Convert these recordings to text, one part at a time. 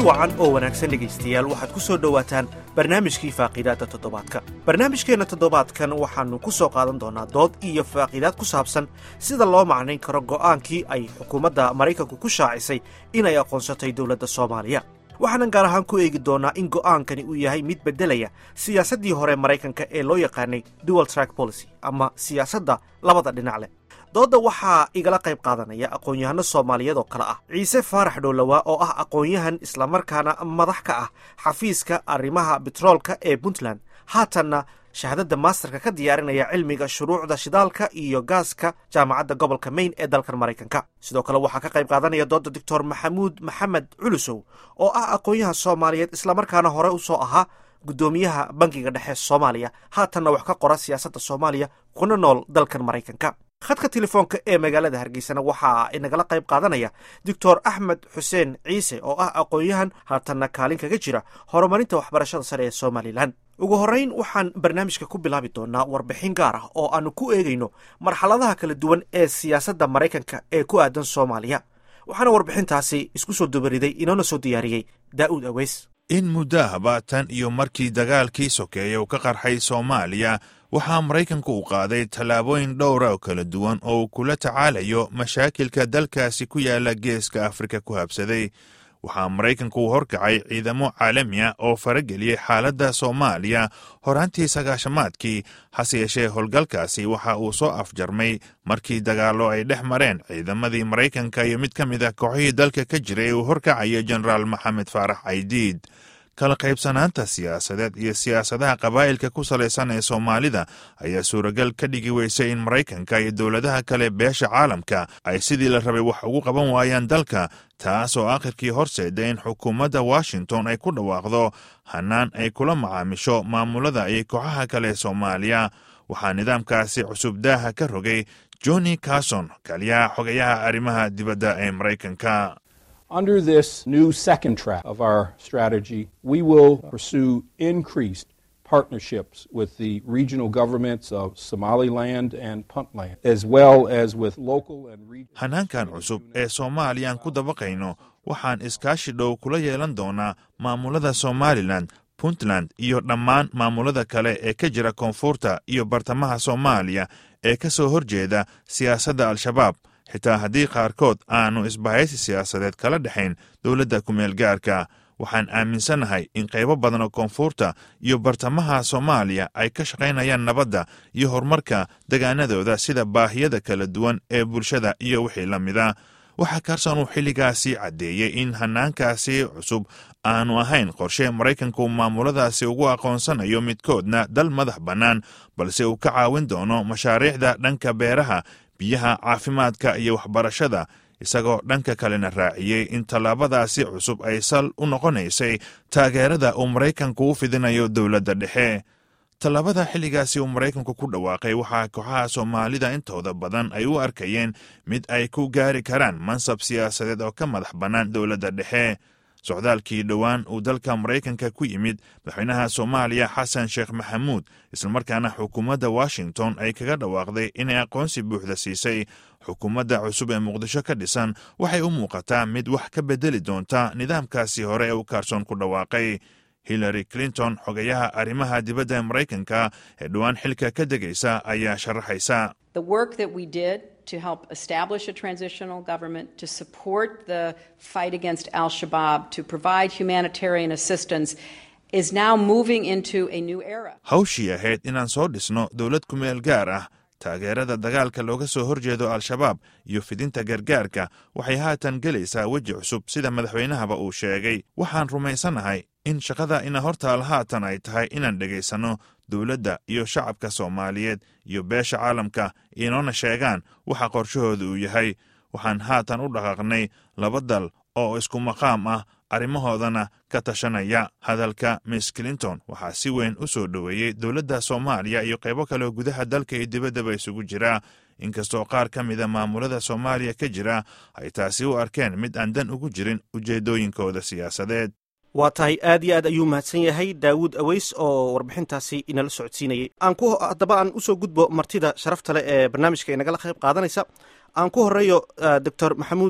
wacan oo wanaagsan dhegaystayaal waxaad ku soo dhowaataan barnaamijkii faaqiidaadda toddobaadka barnaamijkeenna toddobaadkan waxaannu ku soo qaadan doonaa dood iyo faaqiidaad ku saabsan sida loo macnayn karo go'aankii ay xukuumadda maraykanku ku shaacisay inay aqoonsatay dowladda soomaaliya waxaanan gaar ahaan ku eegi doonnaa in go'aankani uu yahay mid beddelaya siyaasaddii hore maraykanka ee loo yaqaanay dual track policy ama siyaasadda labada dhinac leh doodda waxaa igala qayb qaadanaya aqoon-yahano soomaaliyeed oo kale ah ciise faarax dhowlawaa oo ah aqoon-yahan islamarkaana madax ka ah xafiiska arrimaha betroolka ee puntland haatanna shahaadadda maasterka ka diyaarinaya cilmiga shuruucda shidaalka iyo gaaska jaamacadda gobolka maine ee dalkan maraykanka sidoo kale waxaa ka qayb qaadanaya doodda doctor maxamuud maxamed culusow oo ah aqoon-yahan soomaaliyeed islamarkaana hore u soo ahaa guddoomiyaha bankiga dhexe soomaaliya haatanna wax ka qora siyaasadda soomaaliya kuna nool dalkan maraykanka khadka telefoonka ee magaalada hargeysana waxaa inagala qayb qaadanaya doctor axmed xuseen ciise oo ah aqoon-yahan haatanna kaalin kaga jira horumarinta waxbarashada sare ee somalilan ugu horrayn waxaan barnaamijka ku bilaabi doonaa warbixin gaar ah oo aannu ku eegayno marxaladaha kala duwan ee siyaasadda maraykanka ee ku aadan soomaaliya waxaana warbixintaasi isku soo dubariday inoona soo diyaariyey daa'uud aweys in muddo ahba tan iyo markii dagaalkii sokeeye uu ka qarxay soomaaliya waxaa maraykanku uu qaaday tallaabooyin dhowra oo kala duwan oo uu kula tacaalayo mashaakilka dalkaasi ku yaala geeska afrika ku habsaday waxaa maraykanku uu horkacay ciidamo caalami ah oo farageliyey xaaladda soomaaliya horaantii sagaashamaadkii hase yeeshee howlgalkaasi waxa uu soo afjarmay markii dagaallo ay dhex mareen ciidamadii maraykanka iyo mid ka mid ah kooxihii dalka ka jiray uu horkacaya jenaraal maxamed faarax caydiid kala qaybsanaanta siyaasadeed iyo siyaasadaha qabaa'ilka ku salaysan ee soomaalida ayaa suuragal ka dhigi weysay in maraykanka iyo dowladaha kale beesha caalamka ay sidii la rabay wax ugu qaban waayaan dalka taas oo akhirkii horseeda in xukuumadda washington ay ku dhawaaqdo hannaan ay kula macaamisho maamulada iyo kooxaha kale ee soomaaliya waxaa nidaamkaasi cusub daaha ka rogay johnny carson kaliyaha xogayaha arrimaha dibadda ee maraykanka Under this new second track of our strategy, we will pursue increased partnerships with the regional governments of Somaliland and Puntland, as well as with local and regional. hanaankan cusub ee soomaaliyaan ku dabaqayno waxaan iskaashi dhow kula yeelan doonaa maamulada somalilan puntland iyo dhammaan maamulada kale ee ka jira koonfurta iyo bartamaha soomaaliya ee ka soo horjeeda siyaasadda al-shabaab xitaa haddii qaarkood aanu isbahaysi siyaasadeed kala dhexayn dowladda kumeel gaarka waxaan aaminsannahay in qaybo badan oo koonfurta iyo bartamaha soomaaliya ay ka shaqaynayaan nabadda iyo horumarka degaanadooda sida baahiyada kala duwan ee bulshada iyo wixii la mida waxaa kaarsan uu xilligaasi caddeeyey in hanaankaasi cusub aanu ahayn qorshe maraykanku maamuladaasi ugu aqoonsanayo midkoodna dal madax bannaan balse uu ka caawin doono mashaariicda dhanka beeraha biyaha caafimaadka iyo waxbarashada isagoo dhanka kalena raaciyey in tallaabadaasi cusub ay sal u noqonaysay taageerada uu maraykanku u fidinayo dowladda dhexe tallaabada xilligaasi uu maraykanku ku dhawaaqay waxaa kooxaha soomaalida intooda badan ay u arkayeen mid ay ku gaari karaan mansab siyaasadeed oo ka madax bannaan dowladda dhexe socdaalkii dhowaan uu dalka maraykanka ku yimid madaxweynaha soomaaliya xasan sheekh maxamuud islamarkaana xukuumadda washington ay kaga dhawaaqday inay aqoonsi buuxda siisay xukuumadda cusub ee muqdisho ka dhisan waxay u muuqataa mid wax ka bedeli doonta nidaamkaasi hore ee uu kaarsoon ku dhawaaqay hillary clinton xogayaha arrimaha dibadda ee maraykanka ee dhowaan xilka ka degaysa ayaa sharaxaysa The work that we did to help establish a transitional government, to support the fight against al Shabaab, to provide humanitarian assistance, is now moving into a new era. hawshii ahayd inaan soo dhisno dowlad kumeel gaar ah taageerada dagaalka looga soo horjeedo al-shabaab iyo fidinta gargaarka waxay haatan gelaysaa weji cusub sida madaxweynahaba uu sheegay waxaan rumaysanahay in shaqada ina hortaal haatan ay tahay inaan dhegaysanno dowladda iyo shacabka soomaaliyeed iyo beesha caalamka inoona sheegaan waxa qorshahooda uu yahay waxaan haatan u dhaqaaqnay laba dal oo isku maqaam ah arrimahoodana ka tashanaya hadalka miss clinton waxaa si weyn u soo dhoweeyey dowladda soomaaliya iyo qaybo kaleoo gudaha dalka iyo dibaddaba isugu jira inkastoo qaar ka mida maamulada soomaaliya ka jira ay taasi u arkeen mid aan dan ugu jirin ujeeddooyinkooda siyaasadeed waa tahay aad iyo aad ayuu mahadsan yahay daawuud aweys oo warbixintaasi inala socodsiinayay aan ku haddaba aan usoo gudbo martida sharafta leh ee barnaamijka inagala qayb qaadanaysa aan ku horeeyo doctor maxamuud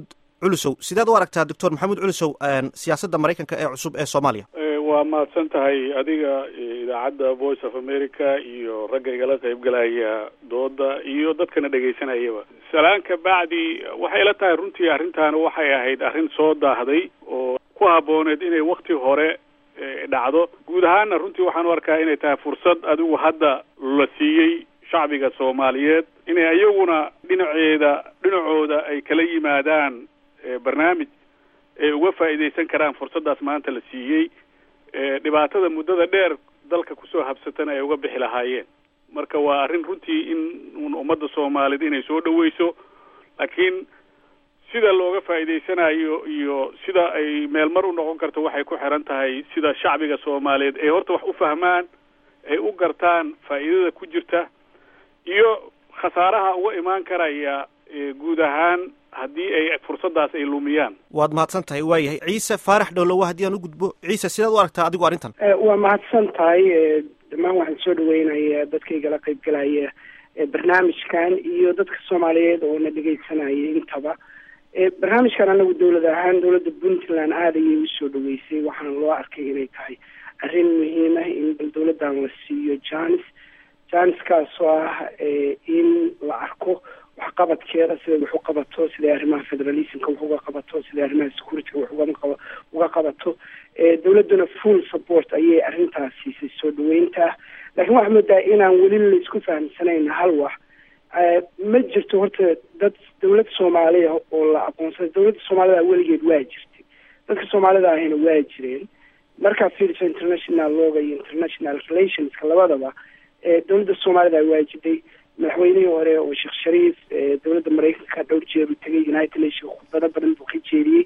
culusow sideed u aragtaa doctor maxamuud culusow siyaasadda maraykanka ee cusub ee soomaaliya waa mahadsan tahay adiga idaacadda voice of america iyo ragga igala qaybgalaya dooda iyo dadkana dhegaysanayaba salaan ka bacdi waxay ila tahay runtii arrintan waxay ahayd arrin soo daahday oo ku habbooneed inay wakti hore dhacdo guud ahaana runtii waxaan u arkaa inay tahay fursad adigu hadda la siiyey shacbiga soomaaliyeed inay iyaguna dhinaceeda dhinacooda ay kala yimaadaan barnaamij ay uga faa'iidaysan karaan fursaddaas maanta la siiyey dhibaatada muddada dheer dalka kusoo habsatana ay uga bixi lahaayeen marka waa arrin runtii in ummadda soomaaliyeed inay soo dhaweyso laakiin sida looga faa'iidaysanayo iyo sida ay meelmar u noqon karto waxay ku xiran tahay sida shacbiga soomaaliyeed ay horta wax u fahmaan ay u gartaan faa'iidada ku jirta iyo khasaaraha uga imaan karaya guud ahaan haddii ay fursaddaas ay lumiyaan waad mahadsan tahay waayahay ciise faarax dhowlowa haddii aan u gudbo ciise sidaad u aragtaa adigu arrintan waa mahadsan tahay dhammaan waxaan soo dhaweynaya dadkaygala qaybgalaya barnaamijkan iyo dadka soomaaliyeed oo na dhegaysanaya intaba barnaamijkan anagu dawlad ahaan dawladda puntland aada ayay usoo dhaweysay waxaana loo arkay inay tahay arrin muhiim ah in bal dawladdan la siiyo janis janiskaasoo ah in la arko waxqabadkeeda siday wax u qabato siday arrimaha federalismka wax uga qabato siday arrimaha securityga wax ugama uga qabato dawladduna full support ayay arrintaas siisay soo dhaweynta laakiin waxaa moodaa inaan weli laisku fahamsanayn hal wax ma jirto horta dad dawlad soomaaliya oo la aqoonsaday dawladda soomaalida weligeed waa jirtay dadka soomaalida ahina waa jireen markaa fiiriso international looga iyo international relationska labadaba dawladda soomaalida waa jiday madaxweynihii hore oo sheekh shariif dawladda maraykanka dhowr jeer u tegay united nation khudbado badan buu ka jeediyey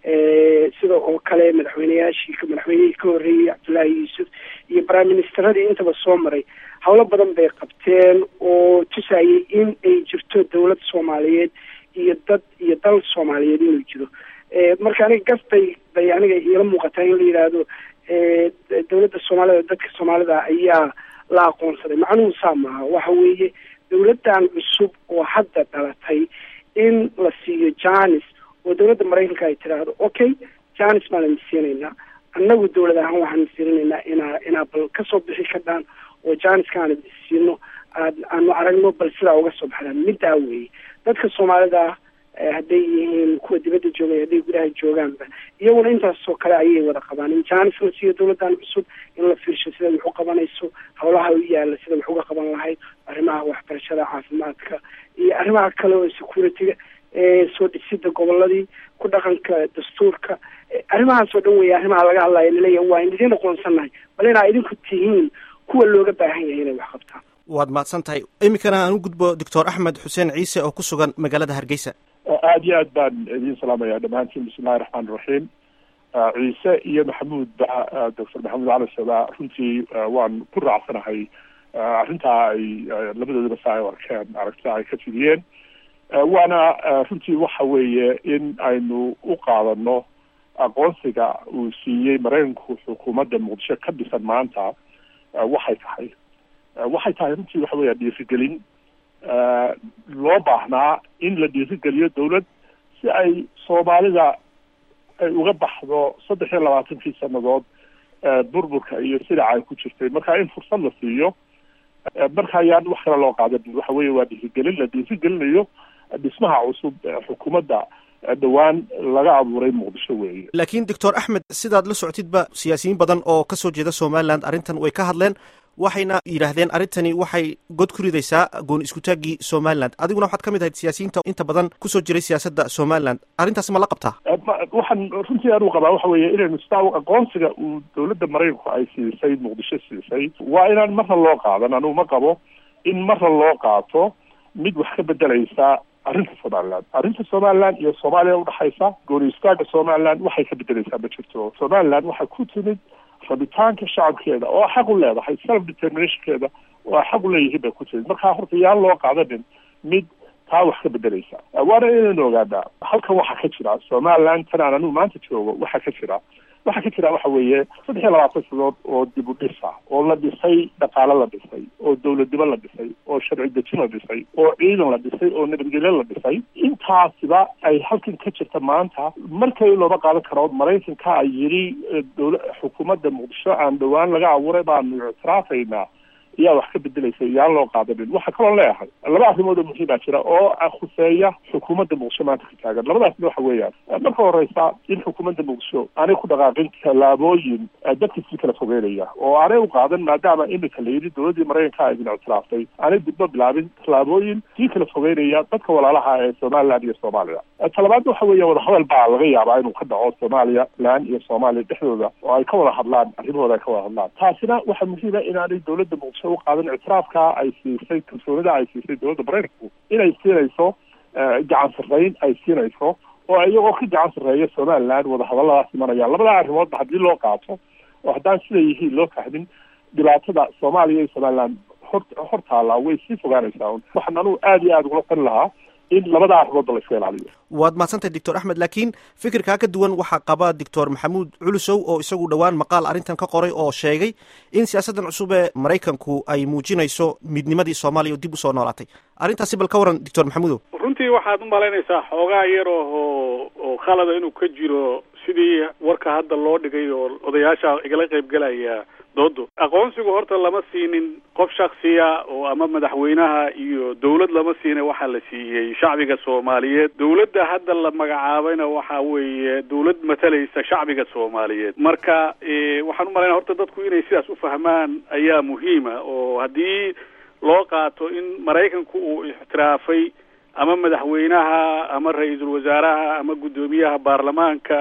sida oo kale madaxweyneyaashii madaxweynihii ka horreeyey cabdullaahi yuusuf iyo prime ministeradii intaba soo maray howlo badan bay qabteen oo tusayay in ay jirto dawlad soomaaliyeed iyo dad iyo dal soomaaliyeed inuu jiro marka aniga gas bay bay aniga iila muuqataa in la yidhaahdo dawladda soomaalida dadka soomaalida ayaa la aqoonsaday macnuhu saa maaha waxa weeye dawladdan cusub oo hadda dhalatay in la siiyo janis oo dawladda maraykanka ay tidhaahdo okay janis baan idin siinaynaa annagu dawlad ahaan waxaan fiirinaynaa inaa inaa bal kasoo bixi kadhaan oo janiska aan idin siino aad aanu aragno bal sidaa uga soo baxdaan middaa weeye dadka soomaalida hadday yihiin kuwa dibadda joogay hadday gudaha joogaanba iyaguna intaasoo kale ayay wada qabaan in janis la siiyo dawladdan cusub in la fiirsho sida wax u qabanayso howlaha u yaala sida wax uga qaban lahayd arrimaha waxbarashada caafimaadka iyo arrimaha kale oo securityga soo dhisida goboladii ku dhaqanka dastuurka arrimahaas oo dhan weeye arrimaha laga hadlaya laleeyahay waa in idin aqoonsannahay bal inaa idinku tihiin kuwa looga baahan yahay inay wax qabtaan waad mahadsan tahay iminkana aan u gudbo doctor axmed xuseen ciise oo ku sugan magaalada hargeysa aada iyo aad baan idiin salaamaya dhammaantiin bismillahi raxmaan iraxiim ciise iyo maxamuud ba doctor maxamuud cali sada runtii waan ku raacsanahay arrintaa ay labadoodaba saa ay arkeen aragtida ay ka fidiyeen waana runtii waxa weeye in aynu u qaadano aqoonsiga uu siiyey maraykanku xukuumadda muqdisho ka dhisan maanta waxay tahay waxay tahay runtii waxa weya dhiirigelin loo baahnaa in la dhiirigeliyo dawlad si ay soomaalida ay uga baxdo saddex iyo labaatankii sanadood burburka iyo sidaca ay ku jirtay marka in fursad la siiyo marka ayaan wax kale loo qaadan waxa weeye waa dhiirigelin la dhiirigelinayo dhismaha cusub xukuumadda dhowaan laga abuuray muqdisho weeye laakiin doctor axmed sidaad la socotidba siyaasiyiin badan oo kasoo jeeda somaliland arrintan way ka hadleen waxayna yidhaahdeen arrintani waxay god ku ridaysaa gooni iskutaaggii somaliland adiguna waxaad ka mid ahayd siyaasiyiinta inta badan kusoo jiray siyaasadda somaliland arrintaas ma la qabtaa waxaan runtii anuu qabaa waxa weeye inaynu sidaa aqoonsiga uu dawladda maraykanku ay siisay muqdisho siisay waa inaan marna loo qaadan anugu ma qabo in marna loo qaato mid wax ka bedelaysa arrinta somaliland arrinta somaliland iyo soomaaliya udhexaysa gooni istaaga somaliland waxay ka bedelaysaa ma jirto somaliland waxay ku timid rabitaanka shacabkeeda oo xaq u leedahay self determinationkeeda oo xaq u leeyihiin bay ku timid markaa horta yaan loo qaadanin mid taa wax ka bedelaysa waana inaynu ogaanaa halkan waxaa ka jira somaliland tan aan anigu maanta joogo waxaa ka jira waxaa ka jira waxa weeye saddex iyo labaatan sadood oo dib u dhis ah oo la dhisay dhaqaale la dhisay oo dowladnimo la dhisay oo sharci dejin la dhisay oo ciidan la dhisay oo nabadgelyo la dhisay intaasiba ay halkan ka jirta maanta markay looba qaadan karo maraykanka ay yidhi dowla xukuumadda muqdisho aan dhowaan laga abuuray baanu ictiraafaynaa ayaa wax ka bedelaysa yaan loo qaadanin waxaa kaloo leeyahay laba arrimood oo muhiim baa jira oo khuseeya xukuumadda muqdisho maanta ka taagan labadaasna waxa weeyaan marka horeysa in xukuumadda muqdisho aanay ku dhaqaaqin tallaabooyin dadka sii kala fogeynaya oo aanay u qaadan maadaama imika la yidhi dowladdii maraykanka ay idin ictiraaftay aanay dibba bilaabin tallaabooyin sii kala fogeynaya dadka walaalaha ee somaliland iyo soomaaliya talabaadna waxa weeya wadahadal baa laga yaabaa inuu ka dhaco soomaaliya land iyo soomaaliya dhexdooda oo ay ka wada hadlaan arrimahooda ay ka wada hadlaan taasina waxaa muhiima inaanay dowladda muqdisho u qaadan ictiraafka ay siisay kalsoonida ay siisay dowladda maraykanku inay siinayso gacan sarreyn ay siinayso oo iyagoo ka gacan sarreeya somaliland wadahadalladaas imanayaan labada arrimoodba haddii loo qaato oo haddaan siday yihiin loo fahmin dhibaatada soomaaliya iyo somaliland hor hor taallaa way sii fogaanaysaa un waxaan anugu aada iyo aada ugula tali lahaa in labada arrimoodba la iska ilaaliyo waad mahadsantahay doctor axmed laakiin fikirkaa ka duwan waxaa qaba doctor maxamuud culusow oo isagu dhowaan maqaal arrintan ka qoray oo sheegay in siyaasaddan cusub ee maraykanku ay muujinayso midnimadii soomaaliya oo dib usoo noolaatay arrintaasi bal ka waran doctor maxamuudow runtii waxaad u malaynaysaa xoogaa yar oo oo khalada inuu ka jiro sidii warka hadda loo dhigay oo odayaasha igala qaybgelaya doodo aqoonsigu horta lama siinin qof shaksiya oo ama madaxweynaha iyo dawlad lama siina waxaa la siiyey shacbiga soomaaliyeed dawladda hadda la magacaabayna waxa weeye dawlad matalaysa shacbiga soomaaliyeed marka waxaan u malaynaya horta dadku inay sidaas u fahmaan ayaa muhiima oo haddii loo qaato in maraykanku uu ixtiraafay ama madaxweynaha ama ra-iisul wasaaraha ama guddoomiyaha baarlamaanka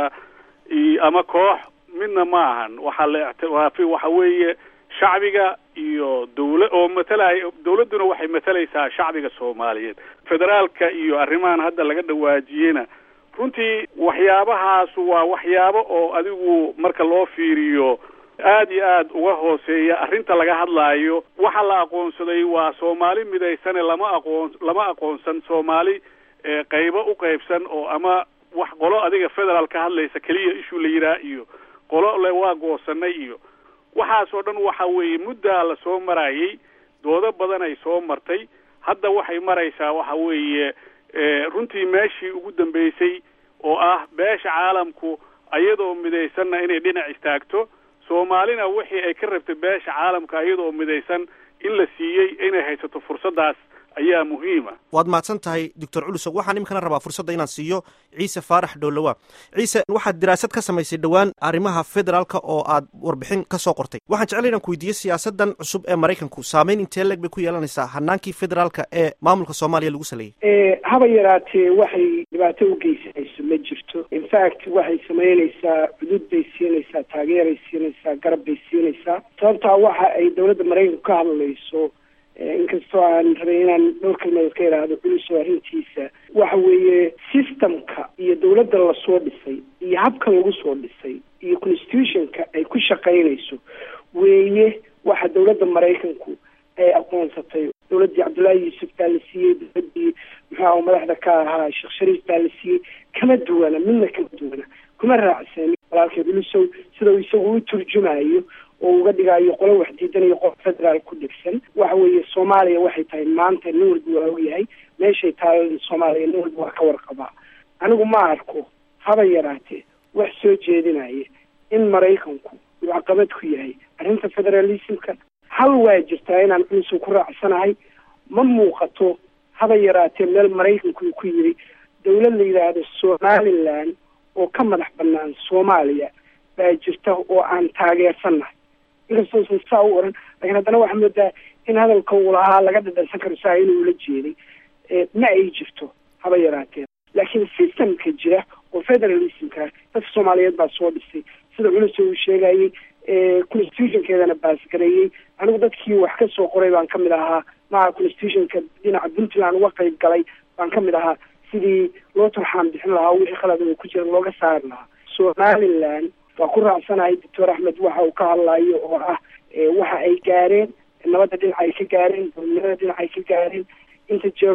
ama koox midna ma ahan waxaa la ictiraafi waxa weeye shacbiga iyo dawla oo matalaya dawladduna waxay matalaysaa shacbiga soomaaliyeed federaalka iyo arrimahan hadda laga dhawaajiyena runtii waxyaabahaas waa waxyaabo oo adigu marka loo fiiriyo aad iyo aad uga hooseeya arrinta laga hadlaayo waxa la aqoonsaday waa soomaali midaysane lama aqoon lama aqoonsan soomaali qaybo u qaybsan oo ama wax qolo adiga federaal ka hadlaysa keliya ishuu la yidhaah iyo qolo le waa goosanay iyo waxaasoo dhan waxa weeye muddaa la soo marayay doodo badan ay soo martay hadda waxay maraysaa waxa weeye runtii meeshii ugu dambeysay oo ah beesha caalamku ayadoo midaysanna inay dhinac istaagto soomaalina wixii ay ka rabtay beesha caalamka ayadoo midaysan in la siiyey inay haysato fursaddaas ayaa muhiima waad mahadsan tahay doctor culusow waxaan iminkana rabaa fursadda inaan siiyo ciise faarax dhowlowa ciise waxaad diraasad ka samaysay dhowaan arrimaha federaalka oo aad warbixin ka soo qortay waxaan jeclay inaan ku weydiiyo siyaasaddan cusub ee maraykanku saameyn intee leeg bay ku yeelanaysaa hanaankii federaalka ee maamulka soomaaliya lagu saleeyey haba yaraatee waxay dhibaato u geysanayso ma jirto infact waxay samaynaysaa cudud bay siinaysaa taageeray siinaysaa garab bay siinaysaa sababtaa waxa ay dowladda maraykanku ka hadlayso inkastoo aan rabay inaan dhowr kalmadood ka idhaahdo culuso arrintiisa waxa weeye systemka iyo dawladda lasoo dhisay iyo habka lagu soo dhisay iyo constitutionka ay ku shaqaynayso weeye waxa dawladda maraykanku ay aqoonsatay dawladdii cabdullaahi yuusuf baa la siiyey dawladdii muxuaha madaxda ka ahaa sheekh shariif baa la siiyey kama duwana midna kama duwana kuma raacsan walaalkay culusow sida uu isagu u turjumayo oo uga dhigayo qolo wax diidanayo qof federaal ku dhigsan waxa weeye soomaaliya waxay tahay maanta nin walba waa ogyahay meeshay tahay soomaaliya nin walba waa ka warqabaa anigu ma arko haba yaraatee wax soo jeedinaya in maraykanku uu caqabad ku yahay arrinta federalismka hal waa jirtaa inaan culusow ku raacsanahay ma muuqato haba yaraatee meel maraykanku uu ku yiri dawlad la yidhaahdo somaliland oo ka madax banaan soomaaliya baa jirta oo aan taageersannahay inkastoo saa u oran lakiin haddana waxaa moodaa in hadalka uu lahaa laga dhadhansan karo saa inuu ula jeeday ma ay jirto haba yaraatee laakiin systemka jira oo federalismka dadka soomaaliyeed baa soo dhisay sida culuso uu sheegayey constitutionkeedana baasgareeyey anigu dadkii wax ka soo qoray baan kamid ahaa maha constitutionka dhinaca puntland uga qayb galay baan kamid ahaa sidii loo turxaan bixin lahaa wixii khalad oo ku jira looga saari lahaa somaliland waa ku raacsanahay doctor axmed waxa uu ka hadlayo oo ah waxa ay gaareen nabadda dhinac ay ka gaareen dowladnimada dhinac ay ka gaareen inta jeeroo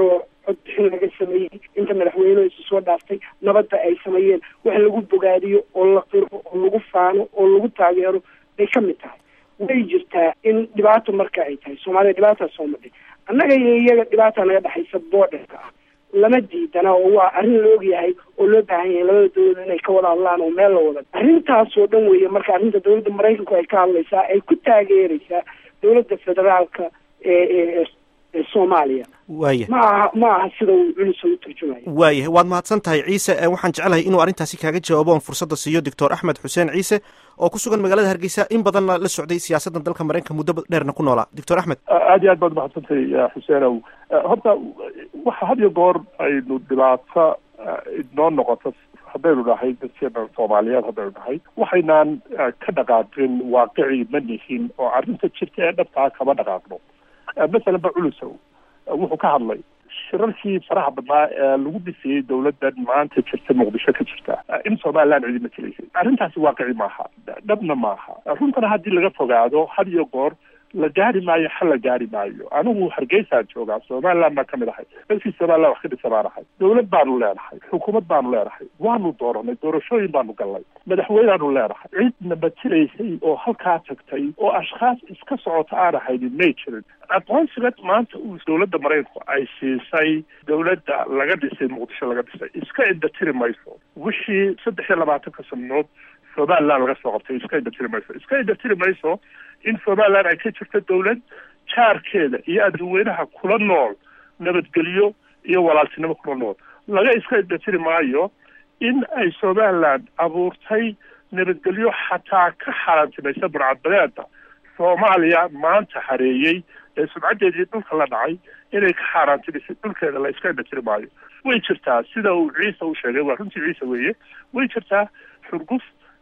codbixin laga sameeyey inta madaxweynuhu isu soo dhaaftay nabadda ay sameeyeen wax lagu bogaadiyo oo la qiro oo lagu faano oo lagu taageero bay ka mid tahay way jirtaa in dhibaato marka ay tahay soomaaliya dhibaataa soo madhay annaga iyo iyaga dhibaata naga dhexaysa boodherka ah lama diidana oo waa arrin la ogyahay oo loo baahan yahay labada dawlad inay ka wada hadlaan oo meel la wada arrintaasoo dhan weeye marka arrinta dawladda maraykanku ay ka hadlaysaa ay ku taageeraysaa dawladda federaalka ee ee ee soomaaliya waaya ma aha ma aha sida uu culusa u turjumayo waayahay waad mahadsan tahay ciise waxaan jeclahay inuu arrintaasi kaaga jawaabo oon fursadda siiyo doctor axmed xuseen ciise oo ku sugan magaalada hargeysa in badanna la socday siyaasaddan dalka maraykanka muddo dheerna ku noolaa doctor axmed aad iyo aad baad umahadsantay xuseenow horta waxa had iyo goor aynu dhibaato inoo noqoto haddaynu nahay dadkeena soomaaliyeed haddaynu nahay waxaynaan ka dhaqaaqin waaqicii ma nihin oo arrinta jirta ee dhabtaa kama dhaqaaqno masalan ba culusow wuxuu ka hadlay shirarkii faraha badnaa ee lagu dhisayey dawladdan maanta jirta muqdisho ka jirta in somaliland cidi matelaysay arrintaasi waaqici maaha dhabna maaha runtana haddii laga fogaado had iyo goor la gaari maayo xal la gaari maayo anigu hargeysaan joogaa somaliland baan kamid ahay dalkii somaliland wax ka dhisa baan ahay dawlad baanu leenahay xukuumad baanu leenahay waanu dooranay doorashooyin baanu galnay madaxweyneaanu leenahay cidna matelaysay oo halkaa tagtay oo ashkhaas iska socota aan ahaynin may jirin aqoonsiga maanta uu dawladda maraykanku ay siisay dawladda laga dhisay muqdisho laga dhisay iska indhatiri mayso wixii saddex iyo labaatanka sanadood somaliland laga soo qabtay iska indhatiri mayso iska indhatiri mayso in somaliland ay ka jirto dawlad jaarkeeda iyo adduweynaha kula nool nabadgelyo iyo walaaltinimo kula nool laga iska indhatiri maayo in ay somaliland abuurtay nabadgelyo xataa ka xaaraantimaysa burcadbadeeda soomaaliya maanta hareeyey ee sumcaddeedii dhulka la dhacay inay ka xaaraantimisay dhulkeeda la iska indhatiri maayo way jirtaa sida uu ciise u sheegay waa runtii ciise weeye way jirtaa xurguf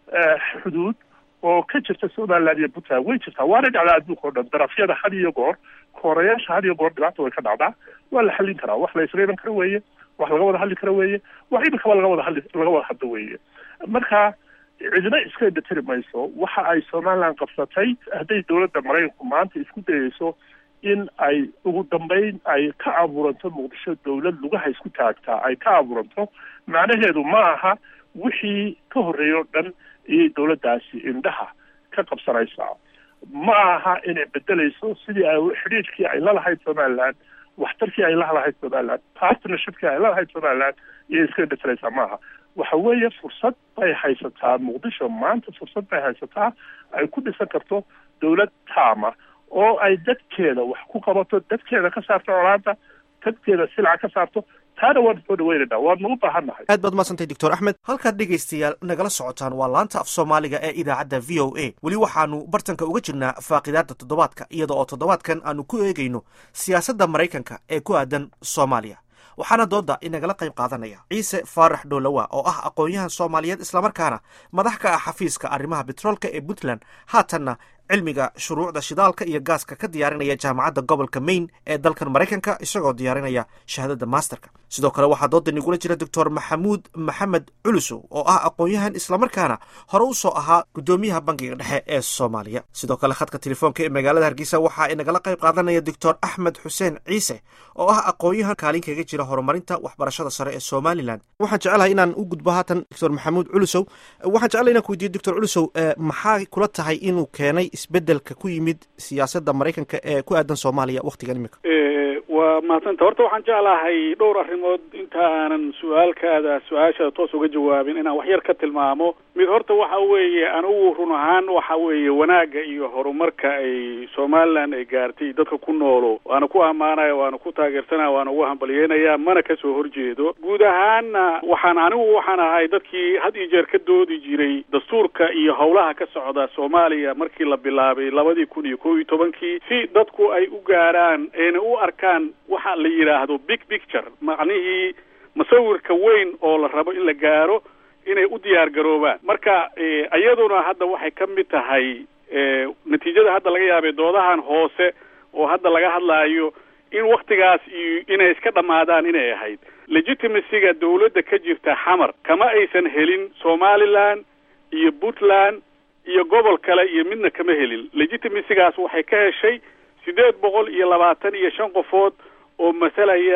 xuduud oo ka jirta somaliland iyo puntland way jirtaa waana dhacdaa adduunka o dhan darafyada had iyo goor koorayaasha had iyo goor dhibaata way ka dhacdaa waa la xallin karaa wax la isla iman kara weeye wax laga wada hadli kara weeye wax iminkaba laga wada hadli laga wada hadlo weeye marka cidina iska indhatiri mayso waxa ay somaliland qabsatay hadday dawladda maraykanku maanta isku dayeyso in ay ugu dambeyn ay ka abuuranto muqdisho dawlad lugaha isku taagtaa ay ka abuuranto macnaheedu ma aha wixii ka horreeya o dhan iyay dawladdaasi indhaha ka qabsanaysaa ma aha inay bedelayso sidii ay xidhiidhkii ay lalahayd somaliland waxtarkii ay lahalahayd somaliland partnershipkii ay lalahayd somaliland iyay iska indhatiraysaa maaha waxa weeye fursad bay haysataa muqdisho maanta fursad bay haysataa ay ku dhisan karto dawlad taama oo ay dadkeeda wax ku qabato dadkeeda ka saarto colaanta dadkeeda silca ka saarto taana waanu soo dhaweynaynaa waanu u baahan nahay aad baad umadsantay doctor axmed halkaad dhegaystayaal nagala socotaan waa laanta af soomaaliga ee idaacadda v o a weli waxaanu bartanka uga jirnaa faaqidaadda toddobaadka iyada oo toddobaadkan aanu ku eegayno siyaasadda maraykanka ee ku aadan soomaaliya waxaana doodda inagala qayb qaadanaya ciise faarax dhoolowa oo ah aqoon-yahan soomaaliyeed islamarkaana madax ka ah xafiiska arrimaha betroolka ee puntland haatanna cilmiga shuruucda shidaalka iyo gaaska ka diyaarinaya jaamacadda gobolka maine ee dalkan maraykanka isagoo diyaarinaya shahaadada masterka sidoo kale waxaa dooda nigula jira doctor maxamuud maxamed culusow oo ah aqoon-yahan islamarkaana hore u soo ahaa guddoomiyaha bankiga dhexe ee soomaaliya sidoo kale khadka telefoonka ee magaalada hargeysa waxaa inagala qayb qaadanaya doctor axmed xuseen ciise oo ah aqoon-yahan kaalin kaga jira horumarinta waxbarashada sare ee somalilan waxaan jecelahay inaan u gudbo haatan doctor maxamuud culusow waxaan jecelahay inaan ku weydiyo doctor culusow maxaa kula tahay inuu keenay isbedelka ku yimid siyaasadda maraykanka ee ku aadan soomaaliya waktigan imika waa mahadsanta horta waxaan jeclahay dhowr arrimood inta aanan su-aalkaada su-aashaada toos uga jawaabin inaan wax yar ka tilmaamo mid horta waxa weeye anigu run ahaan waxa weeye wanaagga iyo horumarka ay somaliland ay gaartay dadka ku noolo waana ku ammaanaya waana ku taageersanaya waana ugu hambalyeynaya mana kasoo horjeedo guud ahaanna waxaan anigu waxaan ahay dadkii had iyo jeer ka doodi jiray dastuurka iyo howlaha ka socda soomaaliya markii la bilaabay labadii kun iyo kow iyo tobankii si dadku ay u gaaraan ayna u arkaan waxa la yidhaahdo big picture macnihii masawirka weyn oo la rabo in la gaaro inay u diyaar garoobaan marka iyaduna hadda waxay ka mid tahay natiijada hadda laga yaabay doodahan hoose oo hadda laga hadlaayo in waktigaas iyo inay iska dhammaadaan inay ahayd legitimacyga dawladda ka jirta xamar kama aysan helin somaliland iyo puntland iyo gobol kale iyo midna kama helin legitimacygaas waxay ka heshay siddeed boqol iyo labaatan iyo shan qofood oo masalaya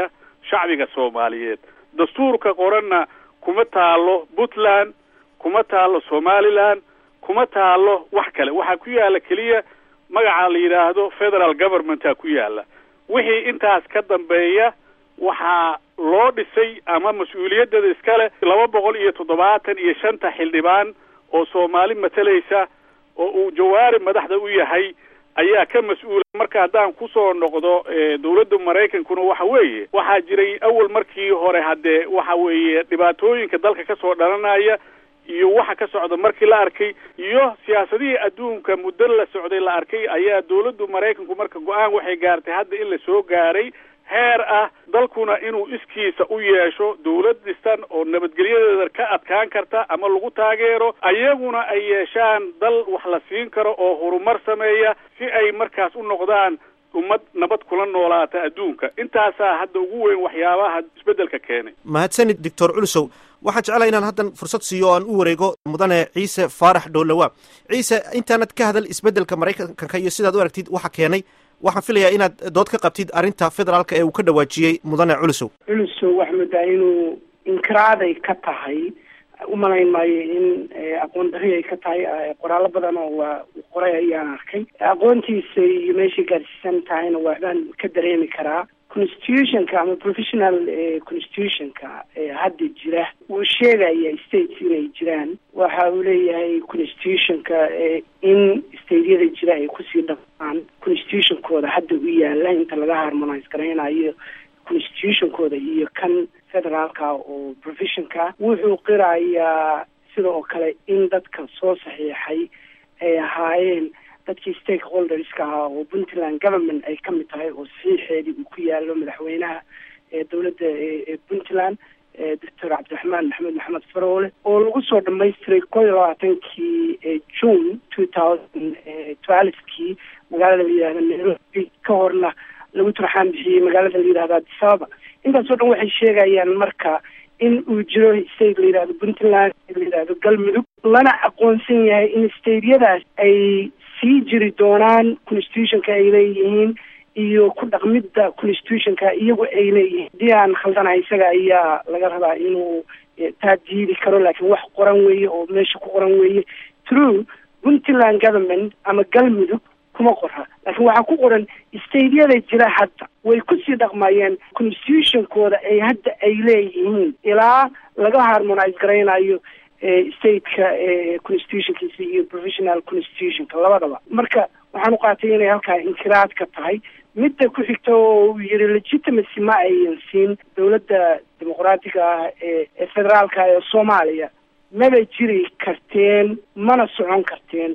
shacbiga soomaaliyeed dastuurka qoranna kuma taalo puntland kuma taalo somaliland kuma taalo wax kale waxaa ku yaala keliya magaca la yidhaahdo federal governmentaa ku yaala wixii intaas ka dambeeya waxaa loo dhisay ama mas-uuliyaddeeda iskale laba boqol iyo toddobaatan iyo shanta xildhibaan oo soomaali matalaysa oo uu jawaari madaxda u yahay ayaa ka mas-uula marka haddaan kusoo noqdo dawladda maraykankuna waxa weeye waxaa jiray awal markii hore haddee waxa weeye dhibaatooyinka dalka kasoo dhalanaya iyo waxa ka socda markii la arkay iyo siyaasadihii adduunka muddo la socday la arkay ayaa dawladdu maraykanku marka go-aan waxay gaartay hadda in la soo gaaray heer ah dalkuna inuu iskiisa u yeesho dawlad dhistan oo nabadgelyadeeda ka adkaan karta ama lagu taageero ayaguna ay yeeshaan dal wax la siin karo oo horumar sameeya si ay markaas u noqdaan ummad nabad kula noolaata adduunka intaasaa hadda ugu weyn waxyaabaha isbeddelka keenay mahadsanid doctor culusow waxaan jeclahay inaan haddan fursad siiyo o aan u wareego mudane ciise faarax dhowlawa ciise intaanad ka hadal isbeddelka maraykanka iyo sidaad u aragtid waxa keenay waxaan filayaa inaad dood ka qabtid arrinta federaalka ee uu ka dhawaajiyey mudane culusow culusow waxaa moodaa inuu inkiraaday ka tahay umalayn maayo in aqoon dari ay ka tahay qoraallo badan oo waa qoray ayaan arkay aqoontiisa iyo meeshay gaarsiisan tahayna waxbaan ka dareemi karaa constitutionka ama professional constitutionka hadda jira wuu sheegaya states inay jiraan waxa uu leeyahay constitutionka in stateyada jira ay kusii dhaqmaan constitutionkooda hadda u yaala inta laga harmonise garaynayo constitutionkooda iyo kan federaalka oo professionka wuxuu qirayaa sida oo kale in dadka soo saxiixay ay ahaayeen dadkii stakeholderska ahaa oo puntland government ay ka mid tahay oo saxiixeedii uu ku yaalo madaxweynaha ee dowladda ee puntland doctor cabdiraxmaan maxamed maxamed faroole oo lagu soo dhamaystiray koo iyo labaatankii june two thousand twelvekii magaalada la yidhahda nairobi ka horna lagu turxaan bixiyey magaalada la yidhahda addis ababa intaasoo dhan waxay sheegayaan marka in uu jiro state la yidhahdo puntland la yidhahdo galmudug lana aqoonsan yahay in stateyadaas ay sii jiri doonaan constitutionka ay leeyihiin iyo ku dhaqmidda constitutionka iyagu ay leeyihiin haddii aan khaldanahay isaga ayaa laga rabaa inuu taa diidi karo laakiin wax qoran weeye oo meesha ku qoran weeye true puntland government ama galmudug kuma qora laakiin waxaa ku qoran stateyada jira hadda way kusii dhaqmayeen constitutionkooda ay hadda ay leeyihiin ilaa laga harmonise garaynayo stateka constitutionkiisa iyo professional constitutionka labadaba marka waxaan u qaatay inay halkaa inkiraad ka tahay midda ku xigta oo uu yihi legitimacy ma ayan siin dowladda dimuqraatiga ah ee federaalka ee soomaaliya maba jiri karteen mana socon karteen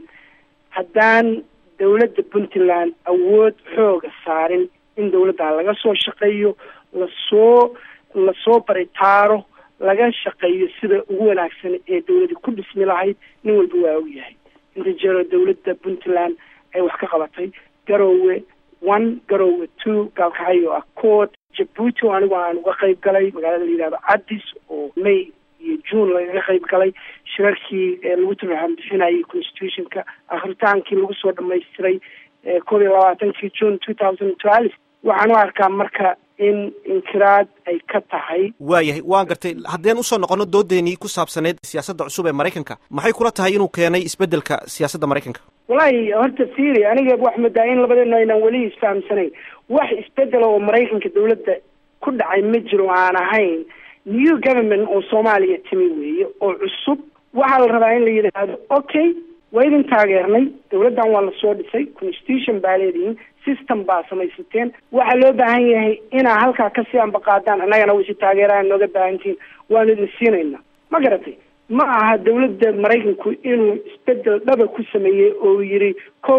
haddaan dowladda puntland awood xooga saarin in dowladda laga soo shaqeeyo lasoo lasoo baritaaro laga shaqeeyo sida ugu wanaagsan ee dowladi ku dhismi lahayd nin walba waa og yahay inta jeero dowladda puntland ay wax ka qabatay garowe one garowe two gaalkacyo accord jabuuti oo anigu aan uga qayb galay magaalada la yidhahdo addis oo may iyo june lagaga qayb galay shirarkii lagu turxaan bixinayay constitutionka akritaankii lagu soo dhamaystiray koob iyo labaatankii june two thousand twelve waxaan u arkaa marka in inkiraad ay ka tahay waayahay waan gartay haddeen usoo noqono doodeenii ku saabsaneyd siyaasadda cusub ee maraykanka maxay kula tahay inuu keenay isbeddelka siyaasadda maraykanka wallaahi horta fiiri aniga wax moodaa in labadeena aynaan weli isfahamsanayn wax isbedela oo maraykanka dowladda ku dhacay ma jiro aan ahayn new government oo soomaaliya timi weeye oo cusub waxaa la rabaa in la yidhaahdo okay waa idin taageernay dowladdan waa lasoo dhisay constitution baa leedihiin system baa samaysateen waxaa loo baahan yahay inaa halkaa kasii ambaqaadaan annagana wisi taageeraan nooga baahantihiin waanu idin siinayna ma garatay ma aha dowladda maraykanku inuu isbedel dhaba ku sameeyey oo yidhi kow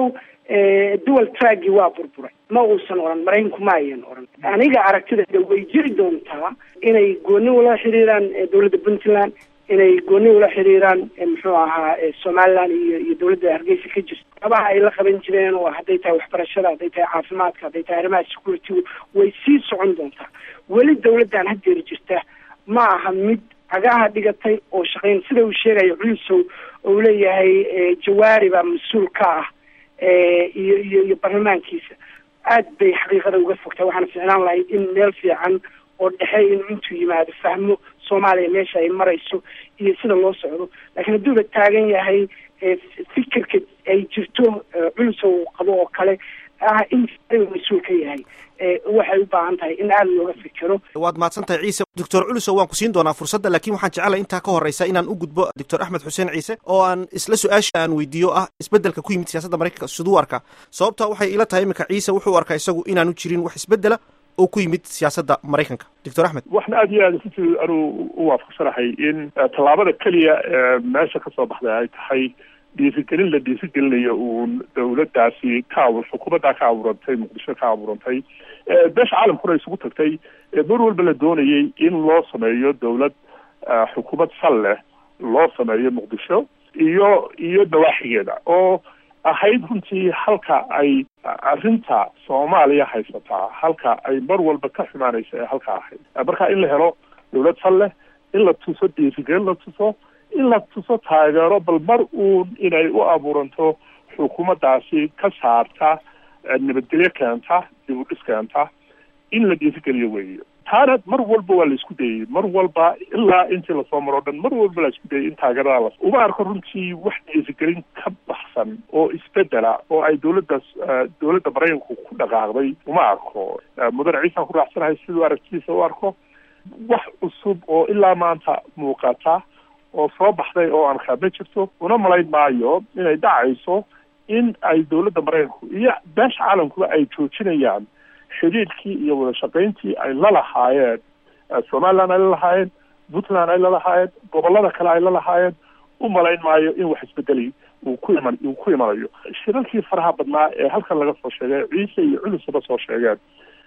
dual tracki waa burburay ma uusan oran maraykanku ma ayan oran aniga aragtideeda way jiri doontaa inay gooni ula xiriiraan dowladda puntland inay gooni ula xiriiraan muxuu ahaa somaliland iyo iyo dowladda hargeysa ka jirto abaha ay la qaban jireen oo hadday tahay waxbarashada hadday tahay caafimaadka hadday tahay arrimaha security way sii socon doontaa weli dowladdan haddeer jirta ma aha mid cagaha dhigatay oo shaqayn sida uu sheegayo culisow oo leeyahay jawaari baa mas-uul ka ah iyo iyo iyo baarlamaankiisa aad bay xaqiiqada uga fogtahay waxaana ficlaan lahayd in meel fiican oo dhexe inuu intuu yimaado fahmo soomaaliya meesha ay marayso iyo sida loo socdo laakiin hadduu la taagan yahay fikirka ay jirto culusa uu qabo oo kale ah in mas-uul ka yahay waxay u baahan tahay in aada looga fikiro waad mahadsan tahay ciise doctor culusow waan ku siin doonaa fursadda laakiin waxaan jecelahay intaa ka horreysa inaan u gudbo doctor axmed xuseen ciise oo aan isla su-aasha aan weydiiyo ah isbeddelka ku yimid siyaasadda maraykanka siduu arkaa sababta waxay ila tahay iminka ciise wuxuu arkaa isagu inaanu jirin wax isbeddela oo ku yimid siyaasadda maraykanka doctor axmed waxna aada iyo aada runtii anuu u waafaqsanahay in tallaabada keliya ee meesha kasoo baxday ay tahay dhiirigelin la dhiirigelinayo uun dawladdaasi ka abuur xukuumaddaa ka abuurantay muqdisho ka abuurantay beesha caalamkuna isugu tagtay mar walba la doonayay in loo sameeyo dawlad xukuumad sal leh loo sameeyo muqdisho iyo iyo dawaaxigeeda oo ahayd runtii halka ay arrinta soomaaliya haysataa halka ay mar walba ka xumaanaysa ee halka ahayd marka in la helo dawlad sal leh in la tuso dhiirigelin la tuso in la tuso taageero bal mar uun inay u abuuranto xukuumaddaasi ka saarta nabadgelyo keenta dib u dhis keenta in la dhiirigeliyo weeye taana mar walba waa la isku dayey mar walba ilaa intii lasoo maro o dhan mar walba la isku dayay in taageerada la uma arko runtii wax dhiirigelin ka baxsan oo isbedela oo ay dawladdaas dawladda maraykanku ku dhaqaaqday uma arko mudane ciisaan ku raacsanahay siduu aragtidiisa u arko wax cusub oo ilaa maanta muuqata oo soo baxday oo aan kaadna jirto una malayn maayo inay dhacayso in ay dawladda maraykanku iyo beesha caalamkuba ay joojinayaan xidhiidhkii iyo wada shaqayntii ay la lahaayeen somaliland ay la lahaayeen puntland ay la lahaayeen gobollada kale ay la lahaayeen u malayn maayo in wax isbedeli uu ku iman uu ku imanayo shirarkii faraha badnaa ee halkan laga soo sheegay ciise iyo culusaba soo sheegeen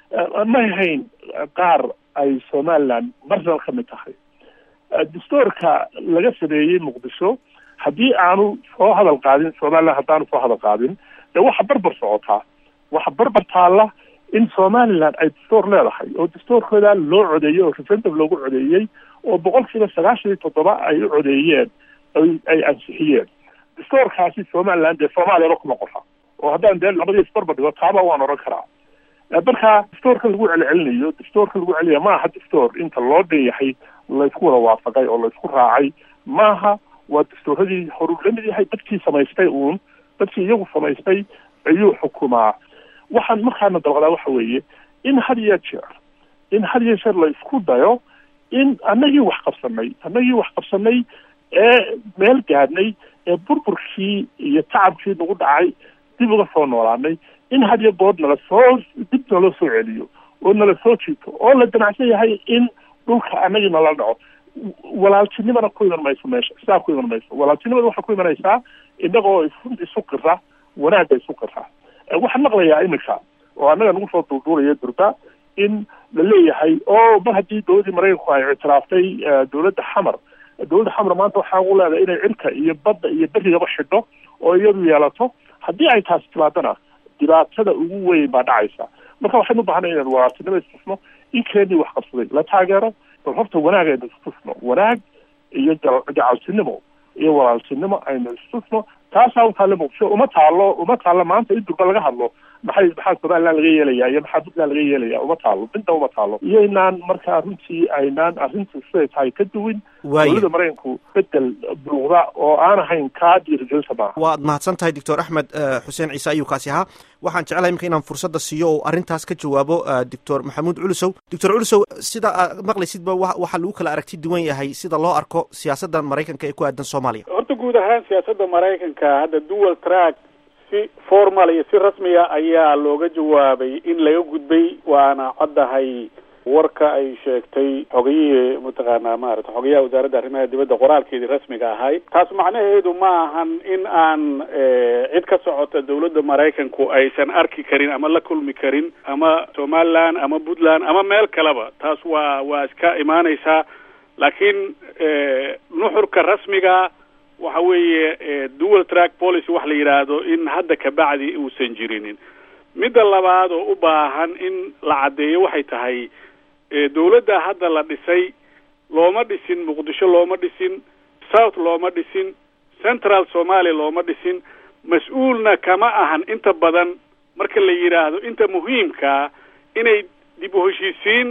may ahayn qaar ay somaliland marnal ka mid tahay dastuurka laga sameeyey muqdisho haddii aanu soo hadal qaadin somaliland haddaanu soo hadal qaadin dee waxa barbar socotaa waxa barbar taalla in somaliland ay dastuur leedahay oo dastuurkooda loo codeeyey oo referendum loogu codeeyey oo boqolkiiba sagaashan iyo toddoba ay u codeeyeen ay ansixiyeen dastuurkaasi somaliland dee soomaaliyaba kuma qofa oo haddaan dee labadii isbarbar dhigo taaba waan oran karaa marka dastuurka lagu celcelinayo dastuurka lagu celinayo maaha dastuur inta loo dhan yahay laysku wada waafaqay oo laysku raacay maaha waa dastuuradii horuu la mid yahay dadkii samaystay uun dadkii iyagu samaystay ayuu xukumaa waxaan markaana dalqadaa waxa weeye in had iyo jeer in had iyo jeer la isku dayo in annagii wax qabsanay annagii wax qabsanay ee meel gaadhnay ee burburkii iyo tacabkii nagu dhacay dib uga soo noolaanay in had iyo good nala soo dib naloo soo celiyo oo nala soo jiito oo la damacsan yahay in dhulka annagii nala dhaco walaaltinimana ku iman mayso meesha sidaa ku iman mayso walaaltinimada waxaa ku imanaysaa innagoo isu qira wanaagga isu qira waxaan maqlayaa iminka oo annaga nagu soo duulduulaya durba in la leeyahay oo mar haddii dawladdii maraykanku ay ictiraaftay dawladda xamar dawladda xamar maanta waxaa ugu leedahay inay cirka iyo badda iyo berigaba xidho oo iyadu yeelato haddii ay taasi timaadana dhibaatada ugu weyn baa dhacaysa marka waxaynu ubaahanay inaan walaaltinimo istusno in keenii wax qabsaday la taageero bal horta wanaag aynu istusno wanaag iyo gacaltinimo iyo walaaltinimo aynu istusno taasaa u taalla muqdisho uma taalo uma taalo maanta in durba laga hadlo maxay maxaa somaliland laga yeelaya iyo maxaa puntland laga yeelaya uma taalo midna uma taalo iyo inaan markaa runtii aynaan arrinta siday tahay ka duwin dawladda maraykanku bedel buuqda oo aan ahayn kaa dhiirigelinta maaha waad mahadsan tahay doctor axmed xuseen ciise ayuu kaasi ahaa waxaan jeclahay imika inaan fursadda siiyo oo arrintaas ka jawaabo doctor maxamuud culusow doctor culusow sida aad maqlaysidba waxaa lagu kala aragti duwan yahay sida loo arko siyaasadda maraykanka ee ku aadan soomaaliya horta guud ahaan siyaasadda maraykanka hadda dual track si formal iyo si rasmiya ayaa looga jawaabay in laga gudbay waana caddahay warka ay sheegtay xogayihii mataqaanaa maarata xogayaha wasaaradda arrimaha dibadda qoraalkeedii rasmiga ahay taas macnaheedu ma ahan in aan cid ka socota dawladda maraykanku aysan arki karin ama la kulmi karin ama somaliland ama puntland ama meel kaleba taas waa waa iska imaaneysaa laakiin nuxurka rasmiga waxa weeye dual track policy wax la yidhaahdo in hadda kabacdi uusan jirinin midda labaad oo u baahan in la caddeeyo waxay tahay dawladda hadda la dhisay looma dhisin muqdisho looma dhisin south looma dhisin central somalia looma dhisin mas-uulna kama ahan inta badan marka la yidhaahdo inta muhiimkaa inay dib u heshiisiin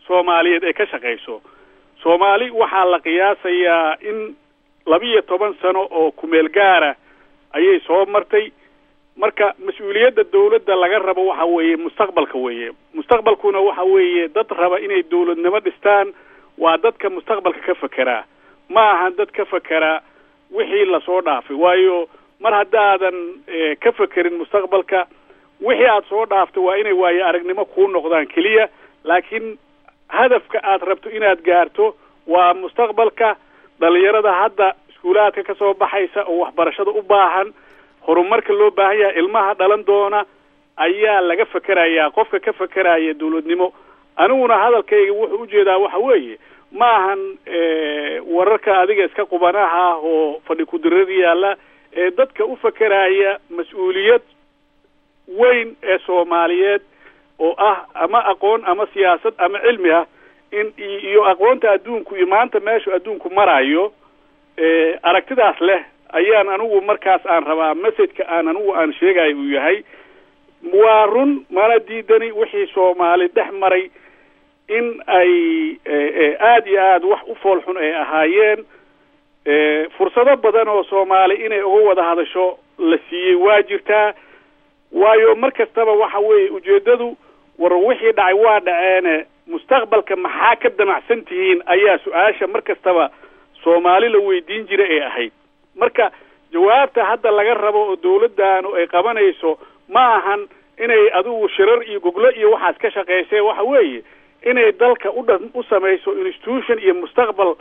soomaaliyeed ay ka shaqayso soomaali waxaa la qiyaasayaa in labiyo toban sano oo kumeel gaara ayay soo martay marka mas-uuliyadda dawladda laga rabo waxa weeye mustaqbalka weeye mustaqbalkuna waxa weeye dad raba inay dawladnimo dhistaan waa dadka mustaqbalka ka fekeraa ma ahan dad ka fekeraa wixii lasoo dhaafay waayo mar haddaadan ka fekerin mustaqbalka wixii aada soo dhaaftay waa inay waayo aragnimo kuu noqdaan keliya laakiin hadafka aad rabto inaad gaarto waa mustaqbalka dhalinyarada hadda iskuulaadka ka soo baxaysa oo waxbarashada u baahan horumarka loo baahan yahay ilmaha dhalan doona ayaa laga fekerayaa qofka ka fekeraya dawladnimo aniguna hadalkayga wuxuu ujeedaa waxa weeye ma ahan wararka adiga iska qubanaha ah oo fadhi kudirada yaalla ee dadka u fekeraya mas-uuliyad weyn ee soomaaliyeed oo ah ama aqoon ama siyaasad ama cilmi ah in iyo aqoonta adduunku iyo maanta meeshu adduunku marayo aragtidaas leh ayaan anigu markaas aan rabaa messageka aan anigu aan sheegayo uu yahay waa run mana diidani wixii soomaali dhex maray in ay aada iyo aada wax u fool xun ay ahaayeen fursado badan oo soomaali inay uga wada hadasho la siiyey waa jirtaa waayo mar kastaba waxa weeye ujeeddadu war wixii dhacay waa dhaceene mustaqbalka maxaa ka damacsan tihiin ayaa su-aasha mar kastaba soomaali la weydiin jira ee ahayd marka jawaabta hadda laga rabo oo dawladdaanu ay qabanayso ma ahan inay adigu shirar iyo goglo iyo waxaas ka shaqaysee waxa weeye inay dalka udha u samayso institution iyo mustaqbal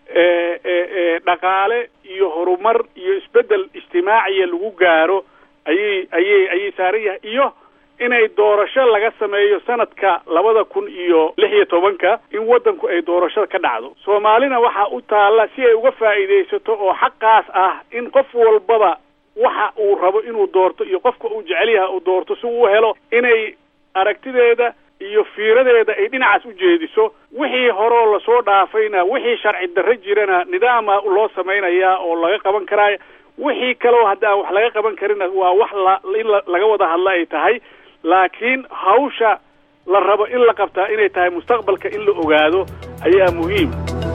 dhaqaale iyo horumar iyo isbeddel ijtimaaciya lagu gaaro ayay ayay ayay saaran yahay iyo inay doorasho laga sameeyo sanadka labada kun iyo lix iyo tobanka in waddanku ay doorashada ka dhacdo soomaalina waxaa u taalla si ay uga faa'iidaysato oo xaqaas ah in qof walbaba waxa uu rabo inuu doorto iyo qofka uu jecel yahay uu doorto si uu helo inay aragtideeda iyo fiiradeeda ay dhinacaas u jeediso wixii horeo lasoo dhaafayna wixii sharci darro jirana nidaama loo samaynayaa oo laga qaban karaa wixii kaleo hadda aan wax laga qaban karina waa wax la in laga wada hadla ay tahay laakiin hawsha la rabo in la qabtaa inay tahay mustaqbalka in la ogaado ayaa muhiim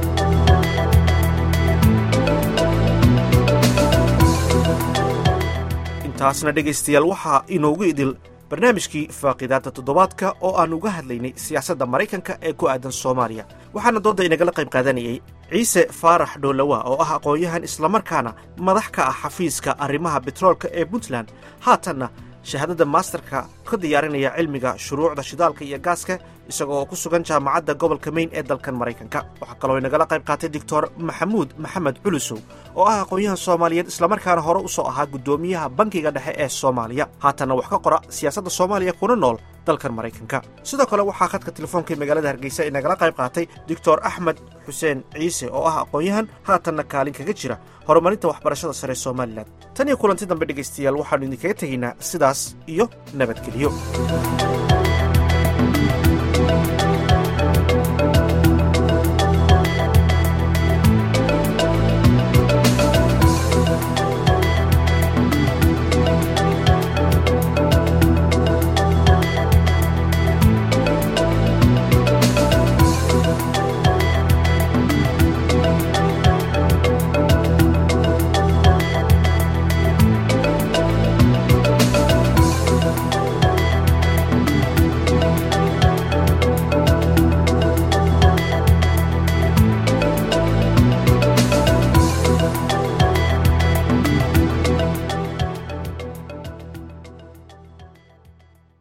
intaasna dhegaystayaal waxaa inoogu idil barnaamijkii faaqidaadda toddobaadka oo aan uga hadlaynay siyaasadda maraykanka ee ku aadan soomaaliya waxaana doodda inagala qayb qaadanayay ciise faarax dhoolowa oo ah aqoon-yahan islamarkaana madax ka ah xafiiska arrimaha betroolka ee puntland haatanna shahaadada maasterka ka diyaarinaya cilmiga shuruucda shidaalka iyo gaaska isagoo ku sugan jaamacadda gobolka mayn ee dalkan maraykanka waxaa kaloo inagala qayb qaatay doctor maxamuud maxamed culusow oo ah aqoon-yahan soomaaliyeed islamarkaana hore u soo ahaa guddoomiyaha bankiga dhexe ee soomaaliya haatanna wax ka qora siyaasadda soomaaliya kuna nool dalkan maraykanka sidoo kale waxaa khadka telefoonka magaalada hargeysa inagala qayb qaatay doctor axmed xuseen ciise oo ah aqoon-yahan haatanna kaalin kaga jira horumarinta waxbarashada sare somalilan tan iyo kulanti dambe dhegaystayaal waxaannu idinkaga tegaynaa sidaas iyo nabadgelyo